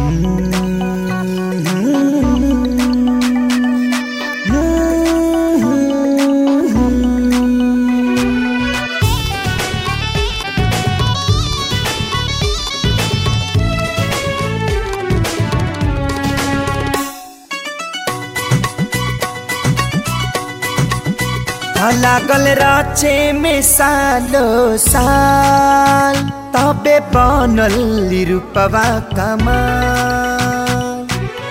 लागल राचे में सालो साल तबे बनल रूपवा कमाल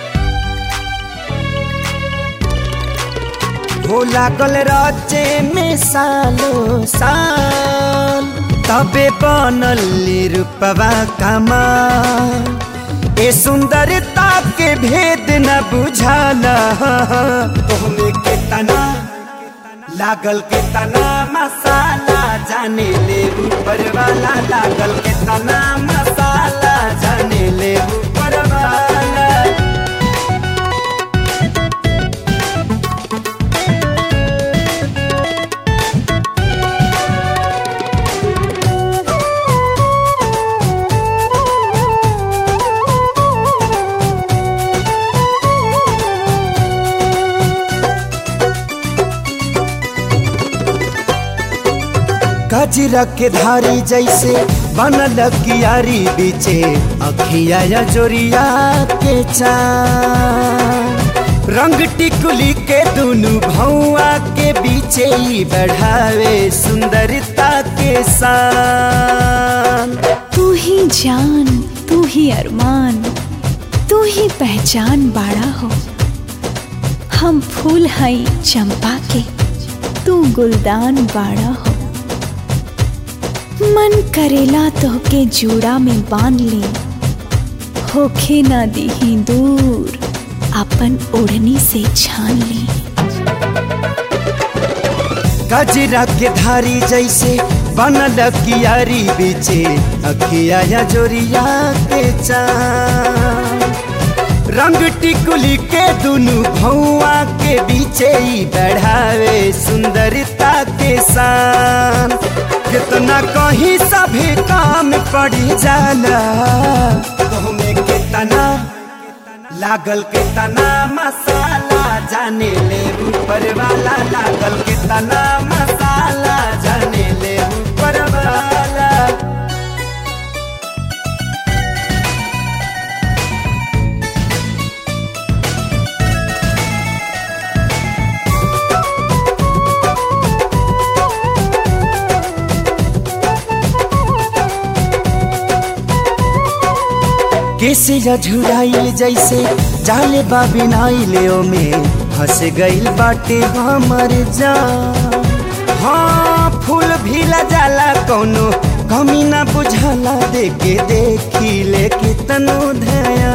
हो लागल राचे में सालो साल तबे बनल रूपवा कमाल ए सुंदरता के भेद न बुझाला तोहमे के तना लागल के तना मसाला जाने ले ऊपर वाला लागल के तना मसाला जाने ले ऊपर वाला गजरा के धारी जैसे बनल कियारी बीचे अखिया या जोरिया के चान रंग टिकुली के दुनु भौआ के बीचे ही बढ़ावे सुंदरता के शान तू ही जान तू ही अरमान तू ही पहचान बाड़ा हो हम फूल हई चंपा के तू गुलदान बाड़ा हो मन करेला तोहके जूड़ा में बांध ली होखे ना दीही दूर अपन ओढ़नी से छान ली गजरा के धारी जैसे बनल कियारी बीचे अखिया या जोरिया के चान रंग टिकुली के दुनु भौआ के बीचे ही बढ़ावे सुंदरता के शान कितना कहीं सभी काम पड़ी जाला तुहमे कितना लागल के तना मसाला जाने ले ऊपर वाला लागल के तना मसाला जाने ले ऊपर वाला कैसे झुराइल जैसे जाले बाबिनाइले में फंस गइल बाटे हमर जान हाँ फूल भी जाला कौनो कमी ना बुझाला देखे देखी ले कितनो धया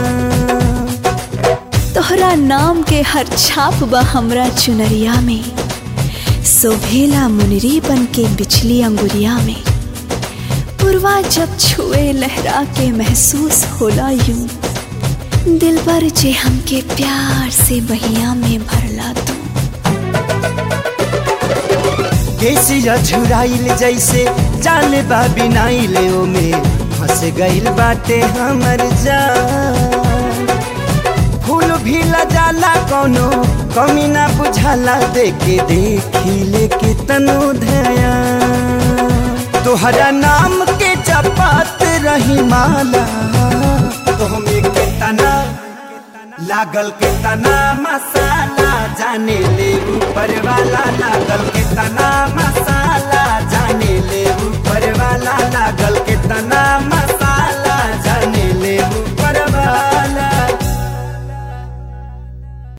तोहरा नाम के हर छाप बा हमरा चुनरिया में सोभेला मुनरी बन के बिछली अंगुरिया में पुरवा जब छुए लहरा के महसूस होला यूं दिल पर जे हमके प्यार से बहिया में भरला तू कैसे झुराइल जैसे जाले बाबिनाइले में फंस गइल बाटे हमर जान फूल भी जाला कौनो कमी ना बुझाला देखे देखी ले कितनो धया तोहरा नाम के जपात रही माला तोहमे के तना लागल के तना मसाला जाने ले ऊपर वाला